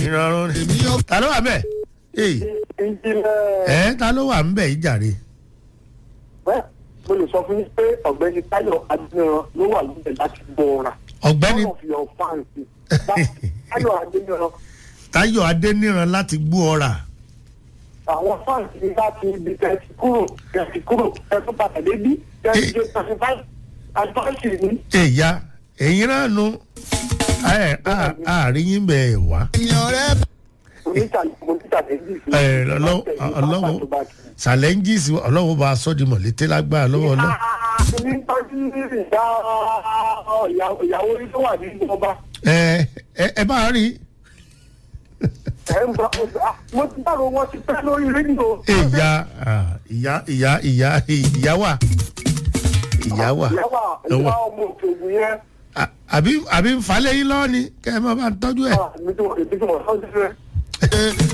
ìrọ̀rùn ni. èmi yóò ta ló wà bẹ́ẹ̀. ee ìjìnlẹ̀ ẹ ta ló wà ń bẹ̀ yìí jàre. bẹ́ẹ̀ mo lè sọ fún yín pé ọ̀gbẹ́ni táyọ̀ adúniran ló wà lóde láti gbọ́ ọ̀ra. ọ̀gbẹ́ni one of your fans táyọ̀ adúniran táyọ̀ adéníran láti gbó ọ̀rà. àwọn fans ní láti ibi tẹ̀sí kúrò tẹ̀sí kúrò tẹ̀sí padà débí tẹ̀sí jẹ́ tẹ̀sí five advice ní. èyà èyí náà nu ẹ á- àárín yín bẹ̀ ẹ̀ wá. ènìyàn rẹ̀ ẹ ọlọ́wọ́ ọlọ́wọ́ challenges ọlọ́wọ́ bá a sọ́ di mọ̀lété lágbára lọ́wọ́ ọlọ́. ní tọ́jú ìyá ìyàwó orí tó wà nínú ọba ẹ ẹ ẹ bá rí ẹ̀ ń bá mo ti dárò wọn ti pẹ́ lórí rédíò. ìyá ìyá ìyá ìyá ìyá wà ìyá wà ìyáwó ìyá ọmọ òkè ògùn yẹn À- àbí àbí ń falẹ̀ yín lọ́wọ́ ni kẹ́ ẹ má bá ń tọ́jú ẹ̀. ah, èmi tí wọ́n èmi tí wọ́n sọ́jú rẹ̀.